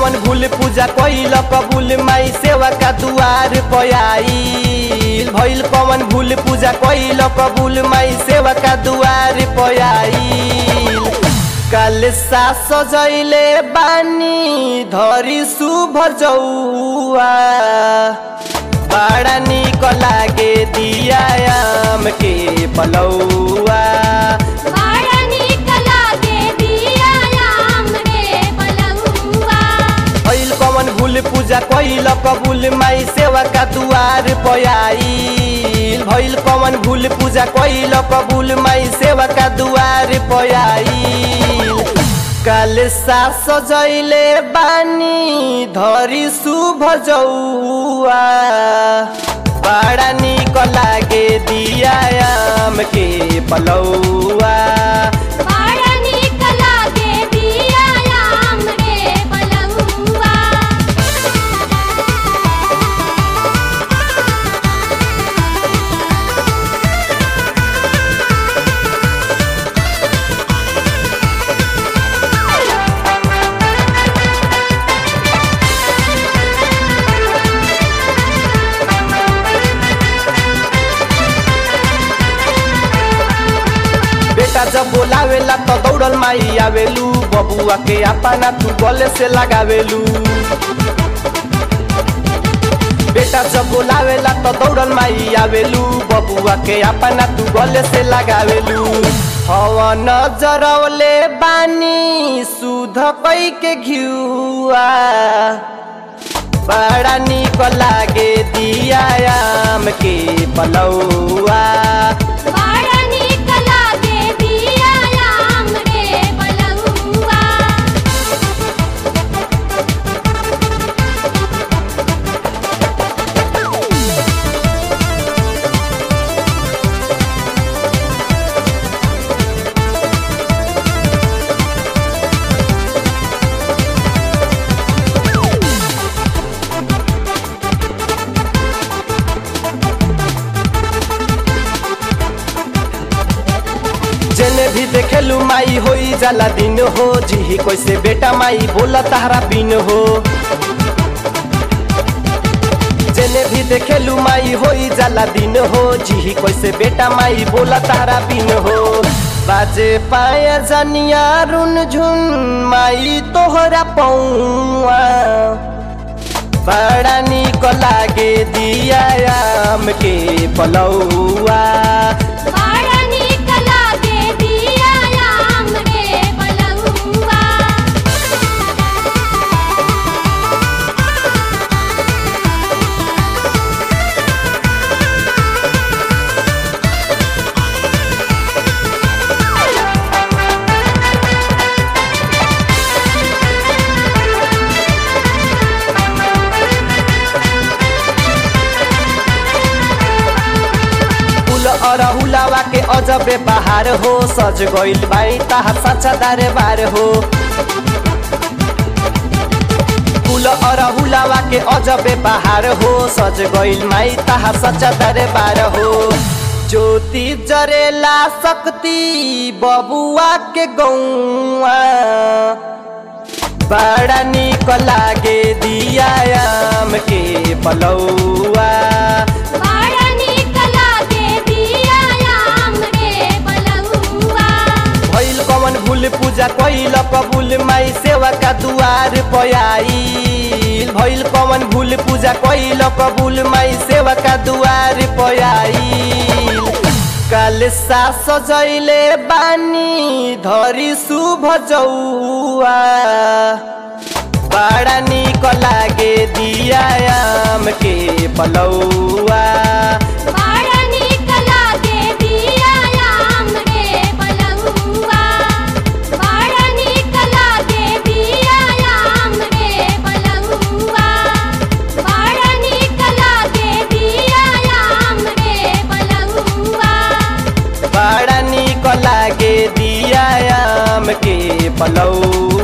कवन भूल पूजा कैल कबूल माई सेवा का दुआर पयाईल भइल कवन भूल पूजा कैल कबूल माई सेवा का दुआर पयाईल काल सा सजैले बानी धरी शुभ जौआ बड़ा निक लागे दियाम के पलौआ बड़ा नीक लागे दियायाम रे पलौआ भइल कवन भूल पूजा कैल कबूल माई सेवा का दुआर पयाईल भइल कवन भूल पूजा कैल कबूल माई सेवा का दुआर पयाईल काल सा सजैले बानी धरी शुभ जौआ बड़ा निक लागे दियाम के पलौआ बड़ा नीक लागे दियायाम रे पलौआ बेटा जब बोलावेला तो दौड़ल माई आवेलू बबुआ के अपना तू गले से लगावेलू बेटा जब बोलावेला तो दौड़ल माई आवेलू बबुआ के अपना तू गले से लगावेलू हवा नजरवले बानी सुध कई के घिउआ बड़ा निक लागे दियाम के पलौआ बड़ा नीक लागे दियायाम रे पलौआ जेने भी देखेलू माई होई जाला दिन हो जी कैसे बेटा माई बोला तारा बिन हो जेने भी देखेलू माई होई जाला दिन हो जी कैसे बेटा माई बोला तारा बिन हो बाजे पाया जनिया रुन झुन माई तोहरा पौआ बड़ा निक लागे दियाम के पलौआ बड़ा नीक लागे दियायाम रे पलौआ फूल अरहुलावा के अजबे बहार हो सज गइल बाई ताहा सच्चा दरबार हो फूल अरहुलावा के अजबे बहार हो सज गइल माई ताहा सच्चा दरबार हो ज्योति जरेला शक्ति बबुआ के गौआ बड़ा निक लागे दियाम के पलौआ बड़ा नीक लागे दियायाम रे पलौआ भइल कवन भूल पूजा कैल कबूल माई सेवा का दुआर पयाईल भइल कवन भूल पूजा कैल कबूल माई सेवा का दुआर पयाईल काल सा सजैले बानी धरी शुभ जौआ बड़ा निक लागे दियाम के पलौआ बड़ा नीक लागे दियायाम रे पलौआ बड़ा नीक लागे दियायाम रे पलौआ बड़ा नीक लागे दियायाम रे पलौआ बड़ा निक लागे दियाम के पलौआ